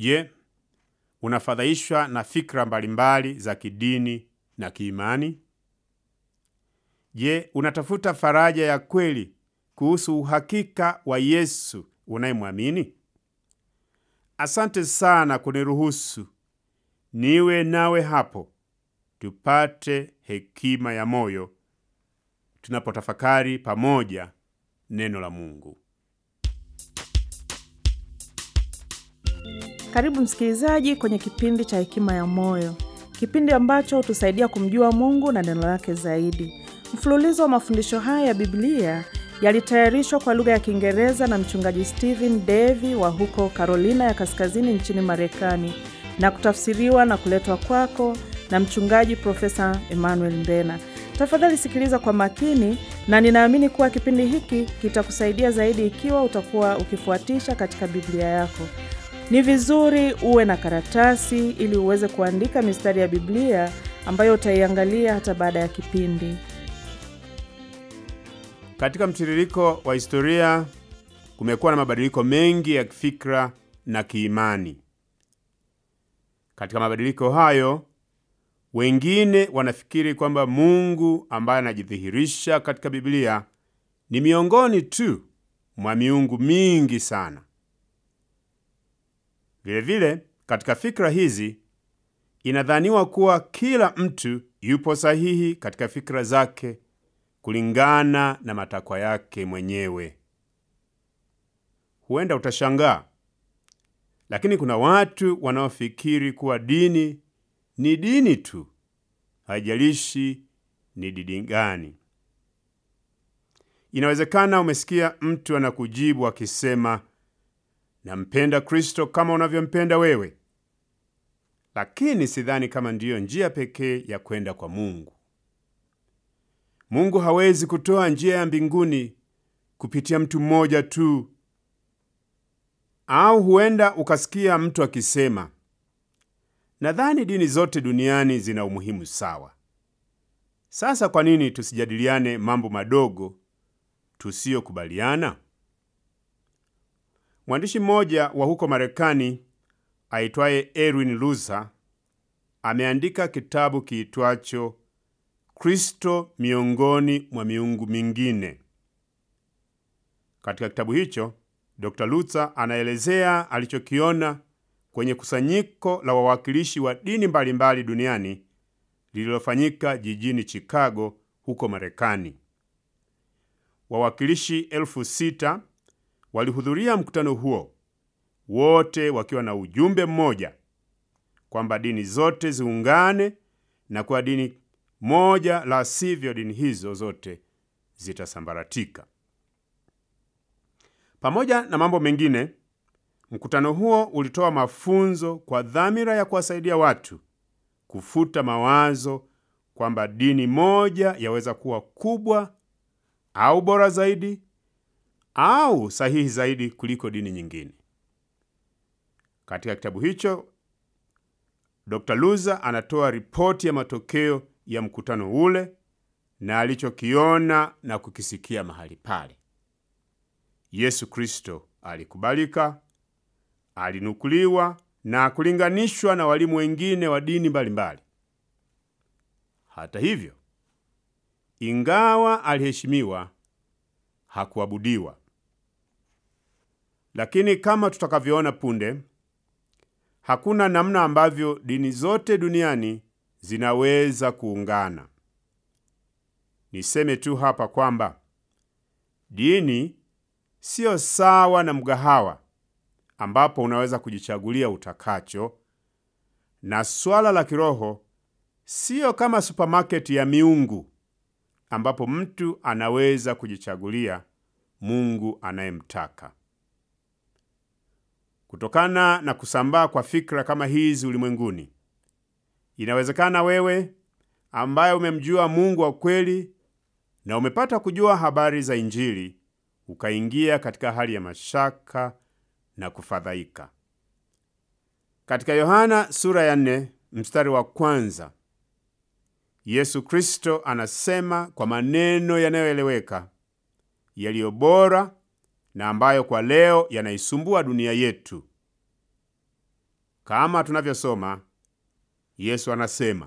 Je, unafadhaishwa na fikra mbalimbali za kidini na kiimani? Je, unatafuta faraja ya kweli kuhusu uhakika wa Yesu unayemwamini? Asante sana kuniruhusu niwe nawe hapo tupate hekima ya moyo tunapotafakari pamoja neno la Mungu. Karibu msikilizaji kwenye kipindi cha Hekima ya Moyo, kipindi ambacho hutusaidia kumjua Mungu na neno lake zaidi. Mfululizo wa mafundisho haya ya Biblia yalitayarishwa kwa lugha ya Kiingereza na mchungaji Stephen Davy wa huko Carolina ya Kaskazini nchini Marekani na kutafsiriwa na kuletwa kwako na mchungaji Profesa Emmanuel Mbena. Tafadhali sikiliza kwa makini, na ninaamini kuwa kipindi hiki kitakusaidia zaidi ikiwa utakuwa ukifuatisha katika Biblia yako. Ni vizuri uwe na karatasi ili uweze kuandika mistari ya Biblia ambayo utaiangalia hata baada ya kipindi. Katika mtiririko wa historia kumekuwa na mabadiliko mengi ya kifikra na kiimani. Katika mabadiliko hayo, wengine wanafikiri kwamba Mungu ambaye anajidhihirisha katika Biblia ni miongoni tu mwa miungu mingi sana. Vilevile, katika fikra hizi inadhaniwa kuwa kila mtu yupo sahihi katika fikra zake kulingana na matakwa yake mwenyewe. Huenda utashangaa, lakini kuna watu wanaofikiri kuwa dini ni dini tu, haijalishi ni dini gani. Inawezekana umesikia mtu anakujibu akisema, nampenda Kristo kama unavyompenda wewe, lakini sidhani kama ndiyo njia pekee ya kwenda kwa Mungu. Mungu hawezi kutoa njia ya mbinguni kupitia mtu mmoja tu. Au huenda ukasikia mtu akisema, nadhani dini zote duniani zina umuhimu sawa. Sasa kwa nini tusijadiliane mambo madogo tusiyokubaliana? Mwandishi mmoja wa huko Marekani aitwaye Erwin Luther ameandika kitabu kiitwacho Kristo miongoni mwa miungu mingine. Katika kitabu hicho, Dr. Luther anaelezea alichokiona kwenye kusanyiko la wawakilishi wa dini mbalimbali mbali duniani lililofanyika jijini Chicago huko Marekani. Wawakilishi elfu sita walihudhuria mkutano huo, wote wakiwa na ujumbe mmoja kwamba dini zote ziungane na kwa dini moja, la sivyo dini hizo zote zitasambaratika. Pamoja na mambo mengine, mkutano huo ulitoa mafunzo kwa dhamira ya kuwasaidia watu kufuta mawazo kwamba dini moja yaweza kuwa kubwa au bora zaidi au sahihi zaidi kuliko dini nyingine. Katika kitabu hicho, Dr. Luther anatoa ripoti ya matokeo ya mkutano ule na alichokiona na kukisikia mahali pale. Yesu Kristo alikubalika, alinukuliwa na kulinganishwa na walimu wengine wa dini mbalimbali. Hata hivyo, ingawa aliheshimiwa, hakuabudiwa. Lakini kama tutakavyoona punde, hakuna namna ambavyo dini zote duniani zinaweza kuungana. Niseme tu hapa kwamba dini siyo sawa na mgahawa ambapo unaweza kujichagulia utakacho, na swala la kiroho siyo kama supamaketi ya miungu ambapo mtu anaweza kujichagulia Mungu anayemtaka. Kutokana na kusambaa kwa fikra kama hizi ulimwenguni, inawezekana wewe ambaye umemjua Mungu wa kweli na umepata kujua habari za Injili ukaingia katika hali ya mashaka na kufadhaika. Katika Yohana sura ya nne mstari wa kwanza Yesu Kristo anasema kwa maneno yanayoeleweka yaliyo bora na ambayo kwa leo yanaisumbua dunia yetu. Kama tunavyosoma, Yesu anasema,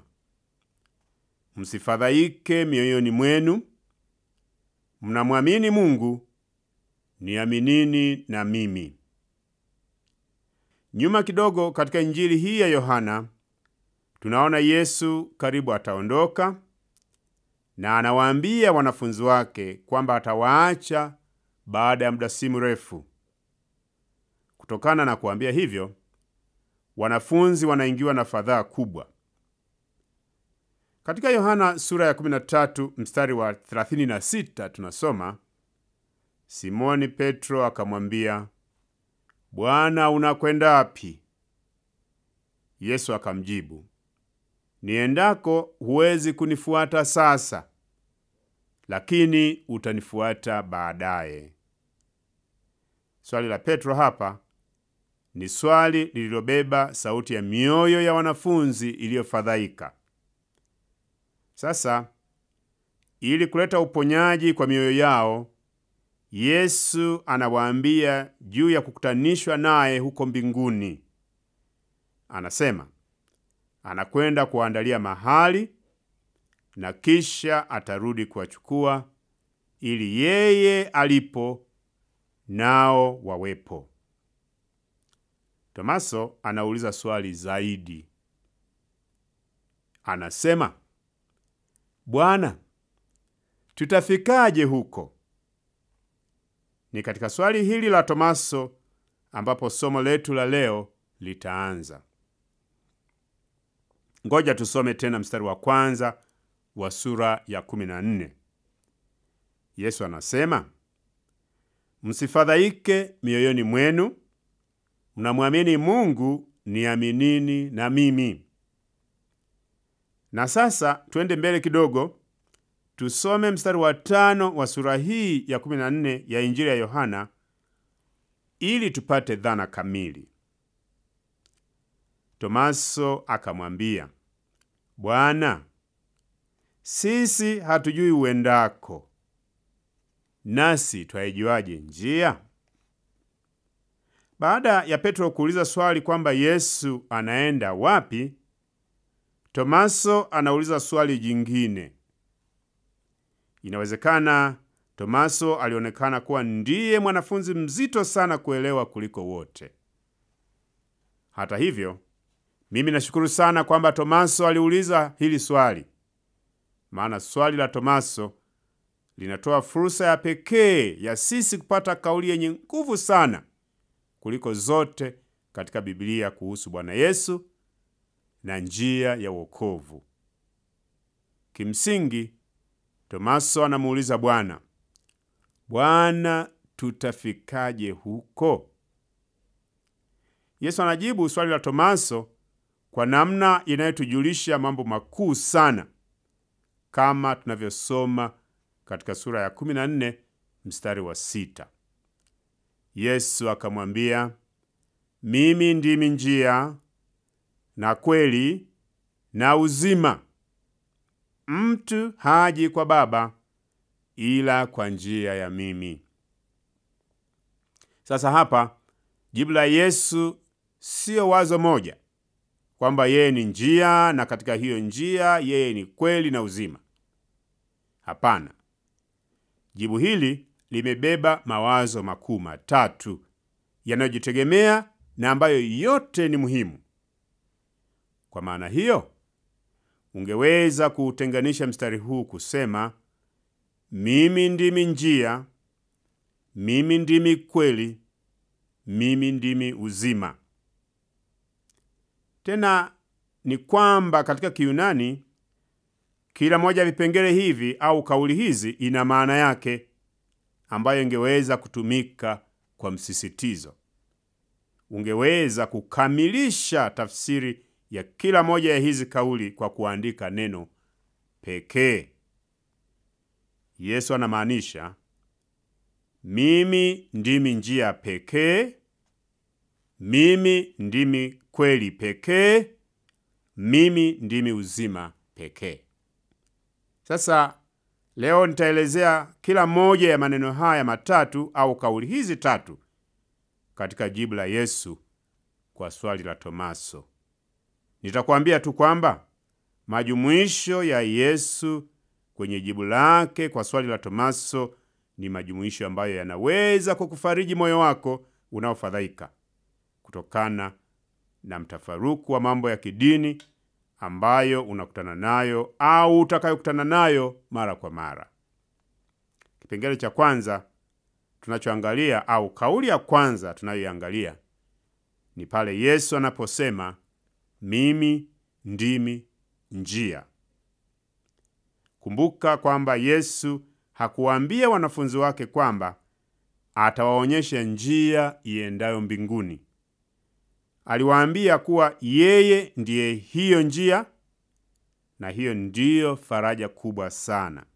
msifadhaike mioyoni mwenu, mnamwamini Mungu, niaminini na mimi. Nyuma kidogo katika Injili hii ya Yohana tunaona Yesu karibu ataondoka na anawaambia wanafunzi wake kwamba atawaacha baada ya muda si mrefu. Kutokana na kuambia hivyo, wanafunzi wanaingiwa na fadhaa kubwa. Katika Yohana sura ya 13 mstari wa 36 tunasoma, Simoni Petro akamwambia, Bwana, unakwenda wapi? Yesu akamjibu, niendako huwezi kunifuata sasa, lakini utanifuata baadaye. Swali la Petro hapa ni swali lililobeba sauti ya mioyo ya wanafunzi iliyofadhaika. Sasa, ili kuleta uponyaji kwa mioyo yao, Yesu anawaambia juu ya kukutanishwa naye huko mbinguni. Anasema anakwenda kuwaandalia mahali na kisha atarudi kuwachukua ili yeye alipo nao wawepo. Tomaso anauliza swali zaidi. Anasema, Bwana, tutafikaje huko? Ni katika swali hili la Tomaso ambapo somo letu la leo litaanza. Ngoja tusome tena mstari wa kwanza wa sura ya 14. Yesu anasema, msifadhaike mioyoni mwenu, mnamwamini Mungu, niaminini na mimi. Na sasa twende mbele kidogo, tusome mstari wa tano wa sura hii ya 14 ya Injili ya Yohana ili tupate dhana kamili. Tomaso akamwambia, Bwana, sisi hatujui uendako, nasi twaijuaje njia? Baada ya Petro kuuliza swali kwamba Yesu anaenda wapi, Tomaso anauliza swali jingine. Inawezekana Tomaso alionekana kuwa ndiye mwanafunzi mzito sana kuelewa kuliko wote. Hata hivyo, mimi nashukuru sana kwamba Tomaso aliuliza hili swali, maana swali la Tomaso linatoa fursa ya pekee ya sisi kupata kauli yenye nguvu sana kuliko zote katika Biblia kuhusu Bwana Yesu na njia ya wokovu. Kimsingi, Tomaso anamuuliza Bwana, Bwana, tutafikaje huko? Yesu anajibu swali la Tomaso kwa namna inayotujulisha mambo makuu sana, kama tunavyosoma katika sura ya 14 mstari wa sita. Yesu akamwambia, mimi ndimi njia na kweli na uzima, mtu haji kwa Baba ila kwa njia ya mimi. Sasa hapa jibu la Yesu siyo wazo moja kwamba yeye ni njia na katika hiyo njia yeye ni kweli na uzima. Hapana, jibu hili limebeba mawazo makuu matatu yanayojitegemea na ambayo yote ni muhimu. Kwa maana hiyo, ungeweza kuutenganisha mstari huu kusema, mimi ndimi njia, mimi ndimi kweli, mimi ndimi uzima. Tena ni kwamba katika Kiyunani kila moja ya vipengele hivi au kauli hizi ina maana yake ambayo ingeweza kutumika kwa msisitizo. Ungeweza kukamilisha tafsiri ya kila moja ya hizi kauli kwa kuandika neno pekee. Yesu anamaanisha mimi ndimi njia pekee, mimi ndimi kweli pekee, mimi ndimi uzima pekee. Sasa leo nitaelezea kila moja ya maneno haya matatu au kauli hizi tatu katika jibu la Yesu kwa swali la Tomaso. Nitakwambia tu kwamba majumuisho ya Yesu kwenye jibu lake kwa swali la Tomaso ni majumuisho ambayo yanaweza kukufariji moyo wako unaofadhaika kutokana na mtafaruku wa mambo ya kidini ambayo unakutana nayo au utakayokutana nayo mara kwa mara. Kipengele cha kwanza tunachoangalia au kauli ya kwanza tunayoiangalia ni pale Yesu anaposema mimi ndimi njia. Kumbuka kwamba Yesu hakuwaambia wanafunzi wake kwamba atawaonyesha njia iendayo mbinguni. Aliwaambia kuwa yeye ndiye hiyo njia, na hiyo ndiyo faraja kubwa sana.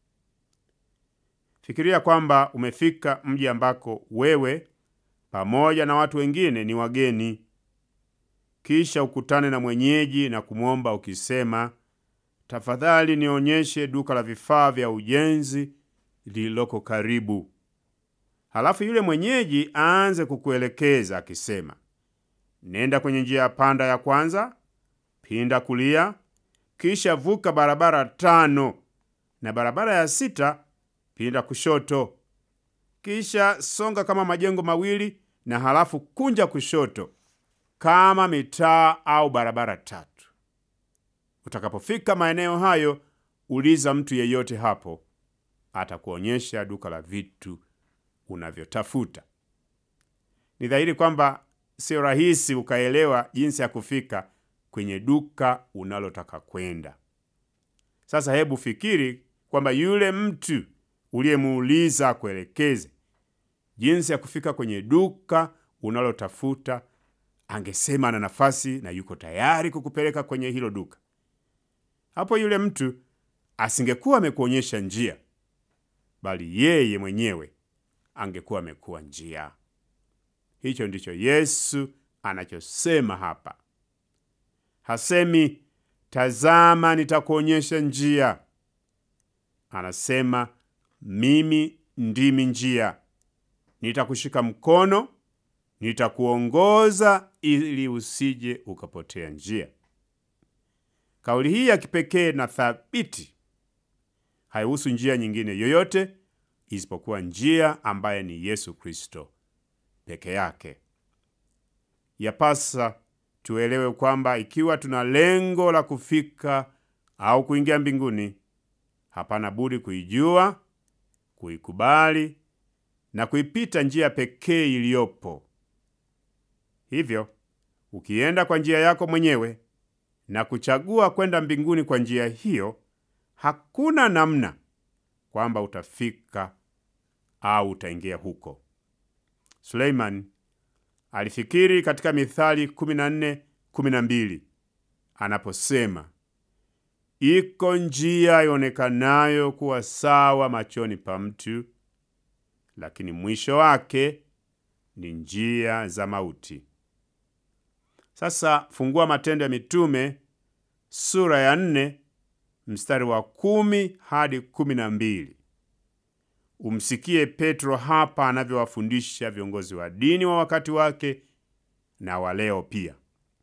Fikiria kwamba umefika mji ambako wewe pamoja na watu wengine ni wageni, kisha ukutane na mwenyeji na kumwomba ukisema, tafadhali nionyeshe duka la vifaa vya ujenzi lililoko karibu. Halafu yule mwenyeji aanze kukuelekeza akisema, nenda kwenye njia ya panda ya kwanza, pinda kulia, kisha vuka barabara tano, na barabara ya sita pinda kushoto, kisha songa kama majengo mawili, na halafu kunja kushoto kama mitaa au barabara tatu. Utakapofika maeneo hayo, uliza mtu yeyote hapo, atakuonyesha duka la vitu unavyotafuta. Ni dhahiri kwamba sio rahisi ukaelewa jinsi ya kufika kwenye duka unalotaka kwenda. Sasa hebu fikiri kwamba yule mtu uliyemuuliza akuelekeze jinsi ya kufika kwenye duka unalotafuta angesema ana nafasi na yuko tayari kukupeleka kwenye hilo duka. Hapo yule mtu asingekuwa amekuonyesha njia, bali yeye mwenyewe angekuwa amekuwa njia. Hicho ndicho Yesu anachosema hapa. Hasemi tazama, nitakuonyesha njia. Anasema mimi ndimi njia, nitakushika mkono, nitakuongoza ili usije ukapotea njia. Kauli hii ya kipekee na thabiti haihusu njia nyingine yoyote isipokuwa njia ambaye ni Yesu Kristo peke yake. Yapasa tuelewe kwamba ikiwa tuna lengo la kufika au kuingia mbinguni, hapana budi kuijua, kuikubali na kuipita njia pekee iliyopo. Hivyo, ukienda kwa njia yako mwenyewe na kuchagua kwenda mbinguni kwa njia hiyo, hakuna namna kwamba utafika au utaingia huko. Suleiman alifikiri katika Mithali 14:12 anaposema, iko njia ionekanayo kuwa sawa machoni pa mtu, lakini mwisho wake ni njia za mauti. Sasa fungua Matendo ya Mitume sura ya nne mstari wa kumi hadi kumi na mbili. Umsikie Petro hapa anavyowafundisha viongozi wa dini wa wakati wake na wa leo pia.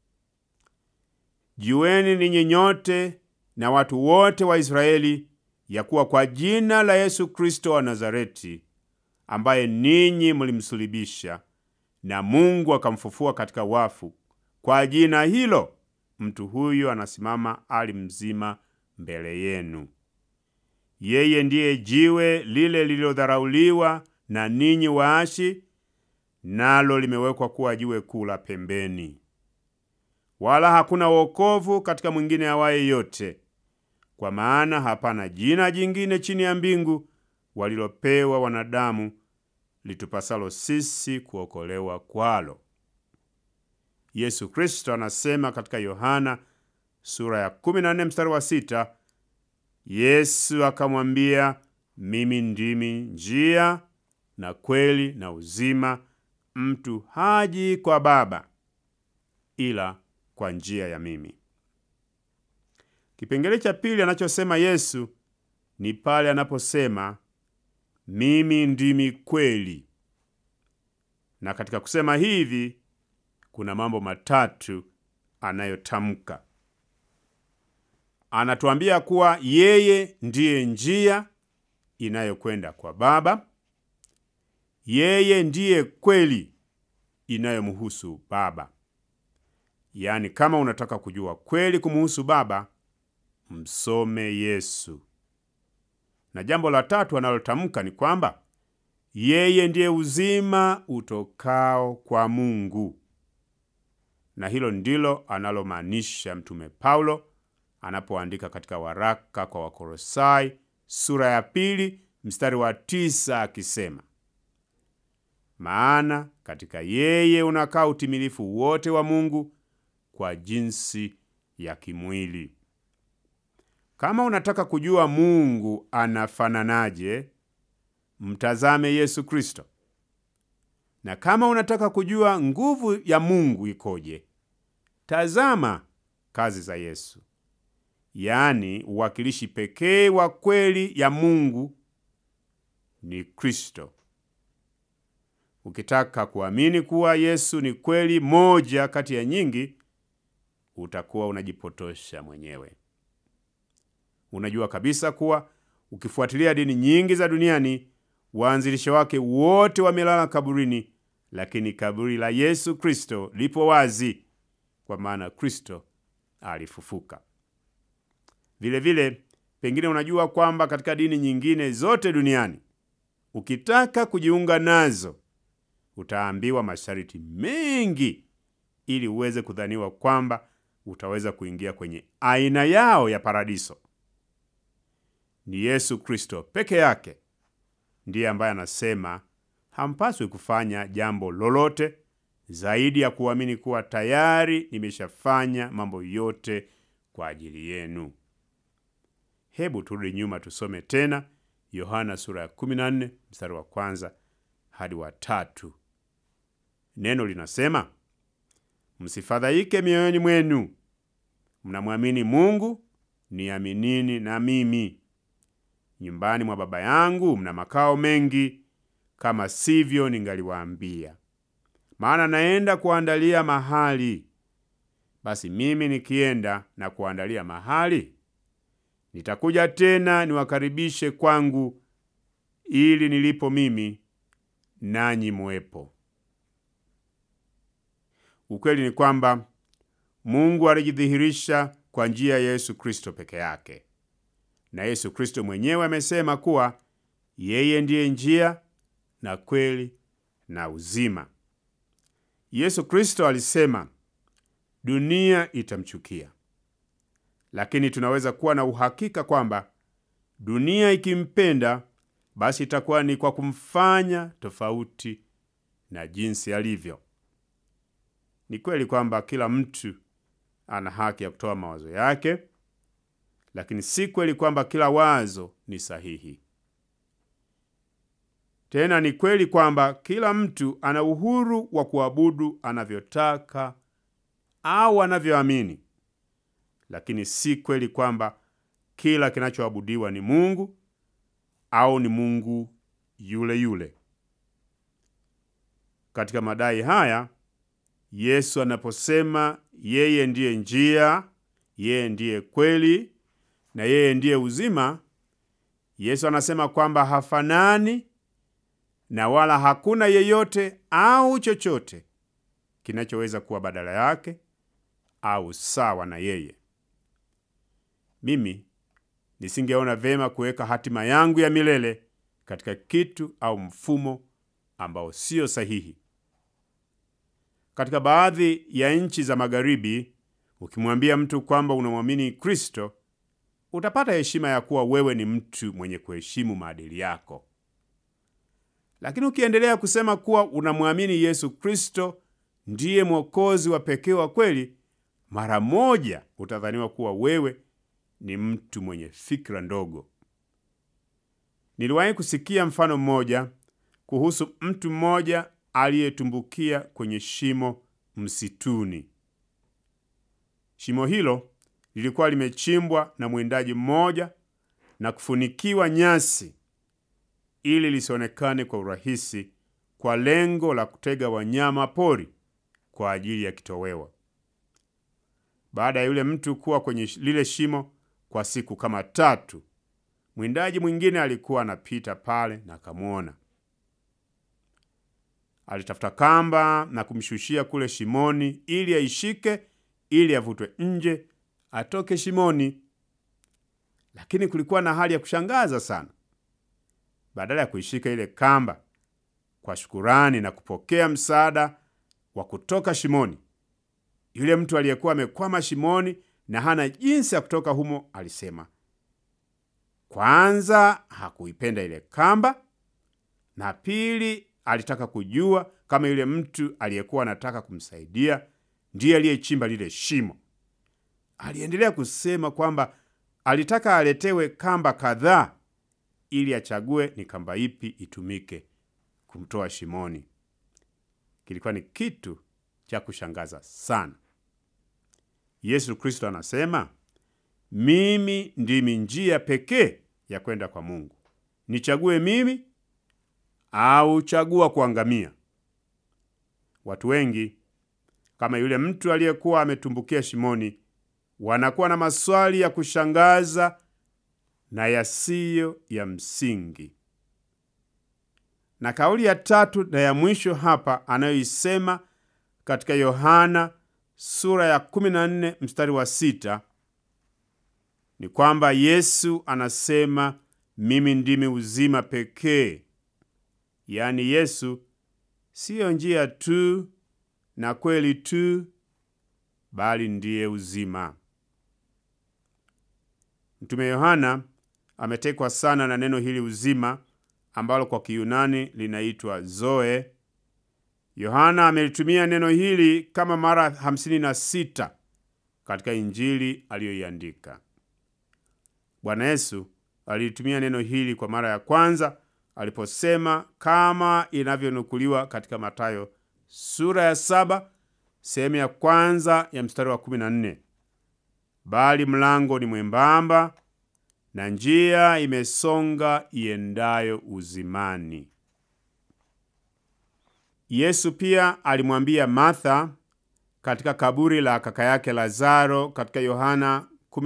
Jueni ninyi nyote na watu wote wa Israeli ya kuwa kwa jina la Yesu Kristo wa Nazareti, ambaye ninyi mlimsulibisha na Mungu akamfufua katika wafu, kwa jina hilo mtu huyo anasimama ali mzima mbele yenu. Yeye ndiye jiwe lile lililodharauliwa na ninyi waashi, nalo limewekwa kuwa jiwe kuu la pembeni. Wala hakuna wokovu katika mwingine awaye yote, kwa maana hapana jina jingine chini ya mbingu walilopewa wanadamu litupasalo sisi kuokolewa kwalo. Yesu Kristo anasema katika Yohana sura ya 14 mstari wa sita, Yesu akamwambia, mimi ndimi njia na kweli na uzima, mtu haji kwa Baba ila kwa njia ya mimi. Kipengele cha pili anachosema Yesu ni pale anaposema mimi ndimi kweli, na katika kusema hivi kuna mambo matatu anayotamka. Anatuambia kuwa yeye ndiye njia inayokwenda kwa Baba. Yeye ndiye kweli inayomhusu Baba. Yaani, kama unataka kujua kweli kumuhusu Baba, msome Yesu. Na jambo la tatu analotamka ni kwamba yeye ndiye uzima utokao kwa Mungu, na hilo ndilo analomaanisha Mtume Paulo anapoandika katika waraka kwa Wakolosai sura ya pili mstari wa tisa akisema, maana katika yeye unakaa utimilifu wote wa Mungu kwa jinsi ya kimwili. Kama unataka kujua Mungu anafananaje, mtazame Yesu Kristo. Na kama unataka kujua nguvu ya Mungu ikoje, tazama kazi za Yesu, yaani uwakilishi pekee wa kweli ya Mungu ni Kristo. Ukitaka kuamini kuwa Yesu ni kweli moja kati ya nyingi, utakuwa unajipotosha mwenyewe. Unajua kabisa kuwa ukifuatilia dini nyingi za duniani, waanzilishi wake wote wamelala kaburini, lakini kaburi la Yesu Kristo lipo wazi, kwa maana Kristo alifufuka. Vilevile, pengine unajua kwamba katika dini nyingine zote duniani, ukitaka kujiunga nazo, utaambiwa masharti mengi ili uweze kudhaniwa kwamba utaweza kuingia kwenye aina yao ya paradiso. Ni Yesu Kristo peke yake ndiye ambaye anasema hampaswi kufanya jambo lolote zaidi ya kuamini kuwa tayari nimeshafanya mambo yote kwa ajili yenu. Hebu turudi nyuma tusome tena Yohana sura ya 14 mstari wa kwanza hadi wa tatu. Neno linasema, msifadhaike mioyoni mwenu, mnamwamini Mungu, niaminini na mimi. Nyumbani mwa Baba yangu mna makao mengi, kama sivyo ningaliwaambia. Maana naenda kuandalia mahali. Basi mimi nikienda na kuandalia mahali, nitakuja tena niwakaribishe kwangu, ili nilipo mimi nanyi muwepo. Ukweli ni kwamba Mungu alijidhihirisha kwa njia ya Yesu Kristo peke yake, na Yesu Kristo mwenyewe amesema kuwa yeye ndiye njia na kweli na uzima. Yesu Kristo alisema dunia itamchukia, lakini tunaweza kuwa na uhakika kwamba dunia ikimpenda, basi itakuwa ni kwa kumfanya tofauti na jinsi alivyo. Ni kweli kwamba kila mtu ana haki ya kutoa mawazo yake, lakini si kweli kwamba kila wazo ni sahihi. Tena ni kweli kwamba kila mtu ana uhuru wa kuabudu anavyotaka au anavyoamini, lakini si kweli kwamba kila kinachoabudiwa ni Mungu au ni Mungu yule yule. Katika madai haya Yesu anaposema yeye ndiye njia, yeye ndiye kweli na yeye ndiye uzima, Yesu anasema kwamba hafanani na wala hakuna yeyote au chochote kinachoweza kuwa badala yake au sawa na yeye. Mimi nisingeona vema kuweka hatima yangu ya milele katika kitu au mfumo ambao sio sahihi. Katika baadhi ya nchi za Magharibi, ukimwambia mtu kwamba unamwamini Kristo, utapata heshima ya kuwa wewe ni mtu mwenye kuheshimu maadili yako. Lakini ukiendelea kusema kuwa unamwamini Yesu Kristo ndiye mwokozi wa pekee wa kweli, mara moja utadhaniwa kuwa wewe ni mtu mwenye fikra ndogo. Niliwahi kusikia mfano mmoja kuhusu mtu mmoja aliyetumbukia kwenye shimo msituni. Shimo hilo lilikuwa limechimbwa na mwindaji mmoja na kufunikiwa nyasi ili lisionekane kwa urahisi kwa lengo la kutega wanyama pori kwa ajili ya kitoweo. Baada ya yule mtu kuwa kwenye lile shimo kwa siku kama tatu, mwindaji mwingine alikuwa anapita pale na akamwona. Alitafuta kamba na kumshushia kule shimoni ili aishike, ili avutwe nje atoke shimoni. Lakini kulikuwa na hali ya kushangaza sana. Badala ya kuishika ile kamba kwa shukurani na kupokea msaada wa kutoka shimoni, yule mtu aliyekuwa amekwama shimoni na hana jinsi ya kutoka humo alisema, kwanza hakuipenda ile kamba, na pili alitaka kujua kama yule mtu aliyekuwa anataka kumsaidia ndiye aliyechimba lile shimo. Aliendelea kusema kwamba alitaka aletewe kamba kadhaa ili achague ni kamba ipi itumike kumtoa shimoni. Kilikuwa ni kitu cha kushangaza sana. Yesu Kristo anasema, mimi ndimi njia pekee ya kwenda kwa Mungu. Nichague mimi au chagua kuangamia? Watu wengi kama yule mtu aliyekuwa ametumbukia shimoni wanakuwa na maswali ya kushangaza na yasiyo ya msingi. Na kauli ya tatu na ya mwisho hapa anayoisema katika Yohana sura ya 14 mstari wa sita ni kwamba Yesu anasema mimi ndimi uzima pekee. Yaani Yesu siyo njia tu na kweli tu, bali ndiye uzima. Mtume Yohana ametekwa sana na neno hili uzima, ambalo kwa Kiyunani linaitwa zoe. Yohana amelitumia neno hili kama mara 56 katika Injili aliyoiandika. Bwana Yesu alilitumia neno hili kwa mara ya kwanza aliposema kama inavyonukuliwa katika Mathayo sura ya saba sehemu ya kwanza ya mstari wa 14, bali mlango ni mwembamba na njia imesonga iendayo uzimani. Yesu pia alimwambia Martha katika kaburi la kaka yake Lazaro katika Yohana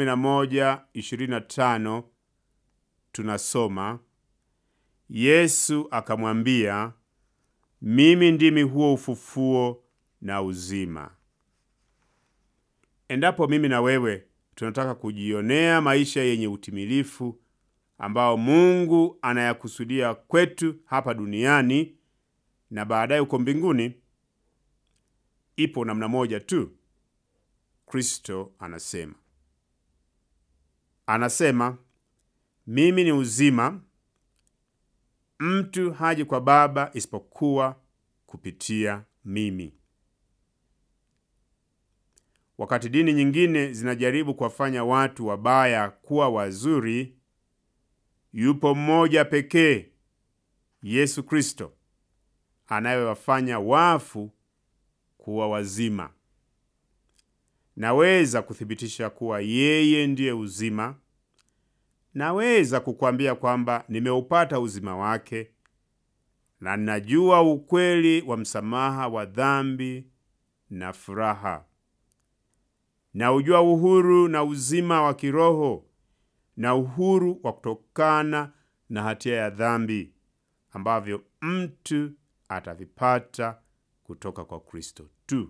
11:25 tunasoma, Yesu akamwambia, mimi ndimi huo ufufuo na uzima. Endapo mimi na wewe tunataka kujionea maisha yenye utimilifu ambao Mungu anayakusudia kwetu hapa duniani na baadaye uko mbinguni, ipo namna moja tu. Kristo anasema anasema, mimi ni uzima, mtu haji kwa Baba isipokuwa kupitia mimi. Wakati dini nyingine zinajaribu kuwafanya watu wabaya kuwa wazuri, yupo mmoja pekee, Yesu Kristo, anayewafanya wafu kuwa wazima. Naweza kuthibitisha kuwa yeye ndiye uzima. Naweza kukwambia kwamba nimeupata uzima wake na ninajua ukweli wa msamaha wa dhambi na furaha. Naujua uhuru na uzima wa kiroho na uhuru wa kutokana na hatia ya dhambi ambavyo mtu atavipata kutoka kwa Kristo tu.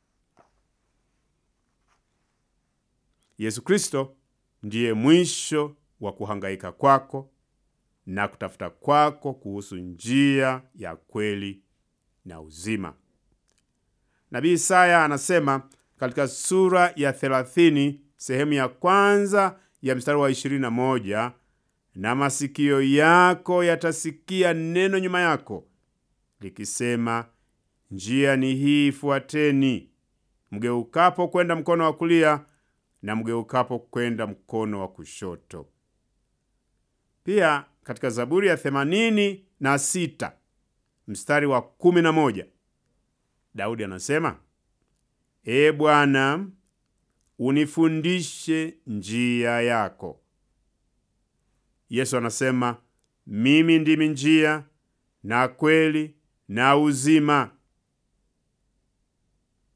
Yesu Kristo ndiye mwisho wa kuhangaika kwako na kutafuta kwako kuhusu njia ya kweli na uzima. Nabii Isaya anasema katika sura ya 30 sehemu ya kwanza ya mstari wa 21, na masikio yako yatasikia neno nyuma yako likisema, njia ni hii, fuateni, mgeukapo kwenda mkono wa kulia na mgeukapo kwenda mkono wa kushoto. Pia katika Zaburi ya themanini na sita mstari wa kumi na moja Daudi anasema E Bwana, unifundishe njia yako. Yesu anasema mimi ndimi njia na kweli na uzima.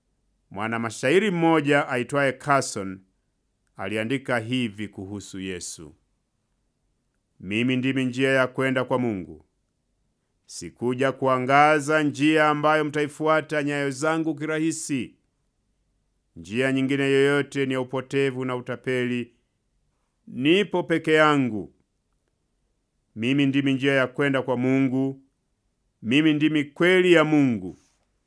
Mwanamashairi mmoja aitwaye Carson aliandika hivi kuhusu Yesu: mimi ndimi njia ya kwenda kwa Mungu. Sikuja kuangaza njia ambayo mtaifuata nyayo zangu kirahisi. Njia nyingine yoyote ni ya upotevu na utapeli. Nipo peke yangu. Mimi ndimi njia ya kwenda kwa Mungu. Mimi ndimi kweli ya Mungu.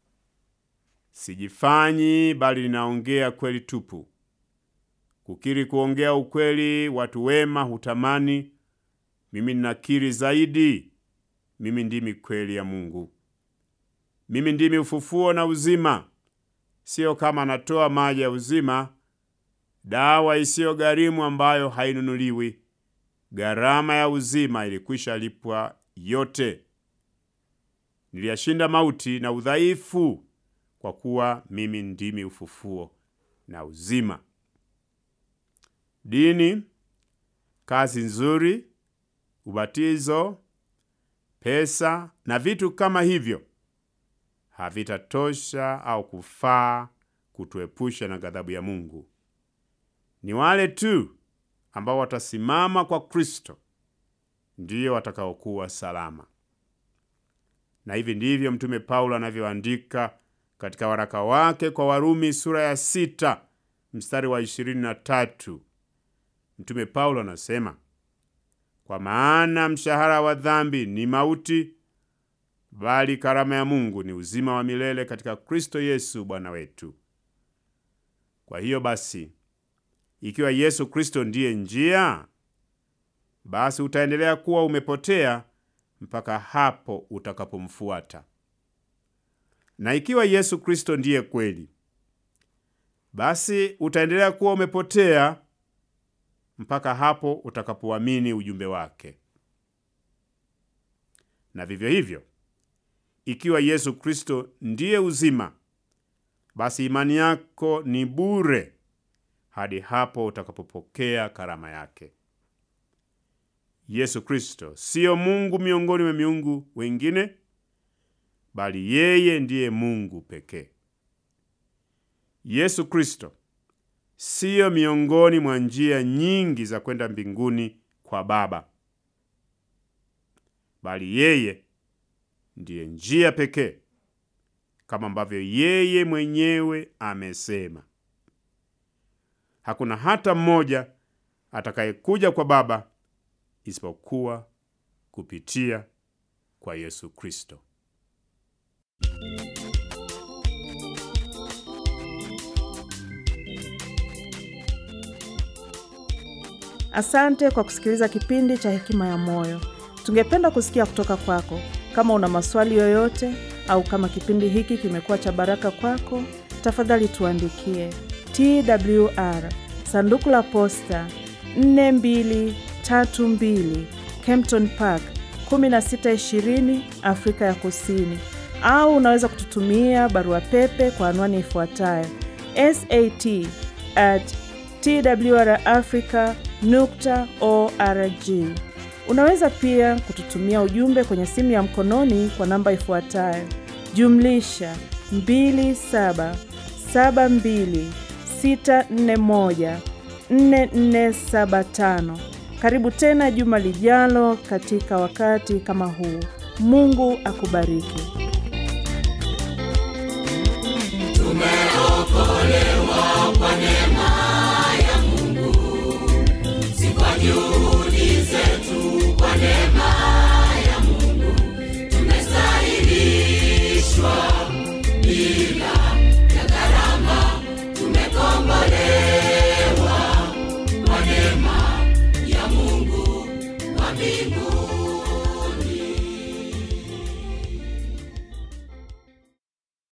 Sijifanyi, bali ninaongea kweli tupu. Kukiri kuongea ukweli watu wema hutamani. Mimi ninakiri zaidi. Mimi ndimi kweli ya Mungu. Mimi ndimi ufufuo na uzima. Siyo kama natoa maji ya uzima, dawa isiyo gharimu ambayo hainunuliwi. Gharama ya uzima ilikwisha lipwa yote. Niliyashinda mauti na udhaifu, kwa kuwa mimi ndimi ufufuo na uzima. Dini, kazi nzuri, ubatizo, pesa na vitu kama hivyo havitatosha au kufaa kutuepusha na ghadhabu ya Mungu. Ni wale tu ambao watasimama kwa Kristo ndiyo watakaokuwa salama. Na hivi ndivyo Mtume Paulo anavyoandika katika waraka wake kwa Warumi sura ya sita mstari wa ishirini na tatu. Mtume Paulo anasema, kwa maana mshahara wa dhambi ni mauti, bali karama ya Mungu ni uzima wa milele katika Kristo Yesu Bwana wetu. Kwa hiyo basi, ikiwa Yesu Kristo ndiye njia, basi utaendelea kuwa umepotea mpaka hapo utakapomfuata. Na ikiwa Yesu Kristo ndiye kweli, basi utaendelea kuwa umepotea mpaka hapo utakapoamini ujumbe wake. Na vivyo hivyo, ikiwa Yesu Kristo ndiye uzima, basi imani yako ni bure hadi hapo utakapopokea karama yake. Yesu Kristo siyo Mungu miongoni mwa miungu wengine, bali yeye ndiye Mungu pekee. Yesu Kristo siyo miongoni mwa njia nyingi za kwenda mbinguni kwa Baba, bali yeye ndiye njia pekee, kama ambavyo yeye mwenyewe amesema. Hakuna hata mmoja atakayekuja kwa Baba isipokuwa kupitia kwa Yesu Kristo. Asante kwa kusikiliza kipindi cha Hekima ya Moyo. Tungependa kusikia kutoka kwako. Kama una maswali yoyote au kama kipindi hiki kimekuwa cha baraka kwako, tafadhali tuandikie TWR sanduku la posta 4232 Kempton Park 1620 Afrika ya Kusini, au unaweza kututumia barua pepe kwa anwani ifuatayo sat at twrafrica nukta org. Unaweza pia kututumia ujumbe kwenye simu ya mkononi kwa namba ifuatayo jumlisha 2772641475. Karibu tena juma lijalo katika wakati kama huu. Mungu akubariki.